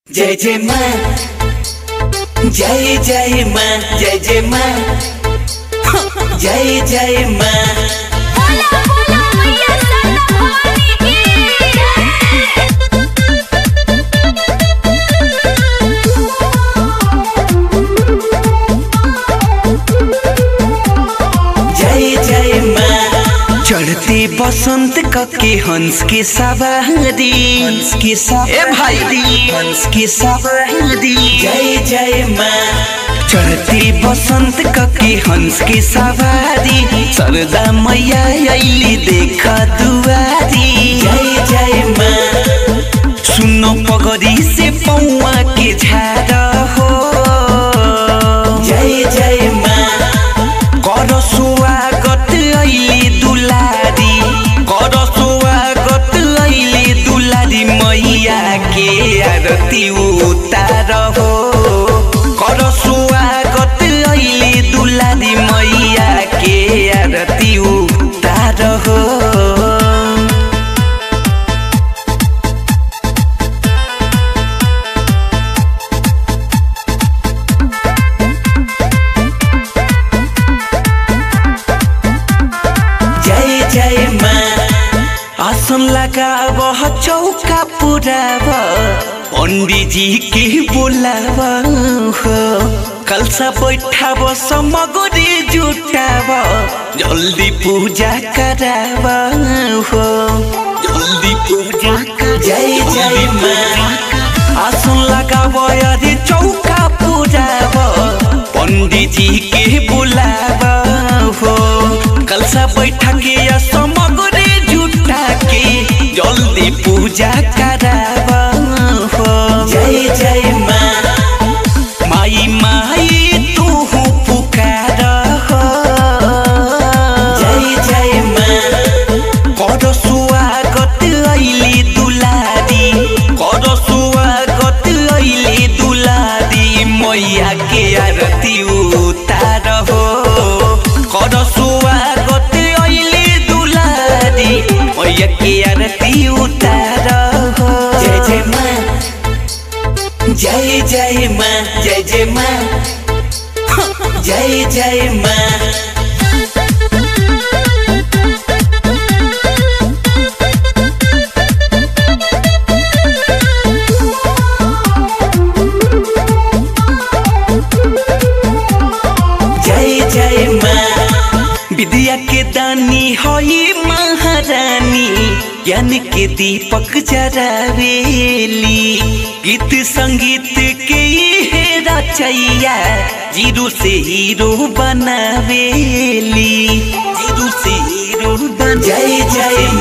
जय जय माँ जय जय माँ जय जय माँ जय जय माँ बोला बोला मैया सरदा भवानी की जय जय माँ चढ़ते बसंत कके हंस के सवारी हंस के सवारी भाई हंस के सवारी जय जय माँ चढ़ते बसंत कके हंस के सवारी सरदा मैया अली देख दुआरी जय जय माँ सुनो पगड़ी से पौआ के झाड़ हो जय जय माँ कर स्वागत ऐली दुलारी कर स्वागत ऐली दुलारी मैया के आरती उतार हो कर स्वागत ऐली दुलारी मैया के आरती उतार हो जय जय माँ आसन लगाव चौका पुराव पंडित जी के बोलाव हो कलसा बैठाव समगरी जुटाव जल्दी पूजा कराव हो जल्दी पूजा जय जय माँ आसन लगाव अरे चौका पुराव पंडित जी के बुलाव हो कलसा बैठा के या समगरे जुटा के जल्दी पूजा कराव हो जय जय माँ माई माई तू पुकार हो जय जय माँ कर स्वागत ऐली दुलारी कर स्वागत ऐली दुलारी मैया के आरती उतार हो कर स्वागत ऐली दुलारी मैया के आरती उतार हो जय जय माँ जय जय माँ जय जय माँ जय जय माँ जय जय माँ विद्या के दानी हई महारानी ज्ञान के दीपक जरावेली गीत संगीत के हे रचैया जीरो से हीरो बनावेली जीरो से हीरो बन जय जय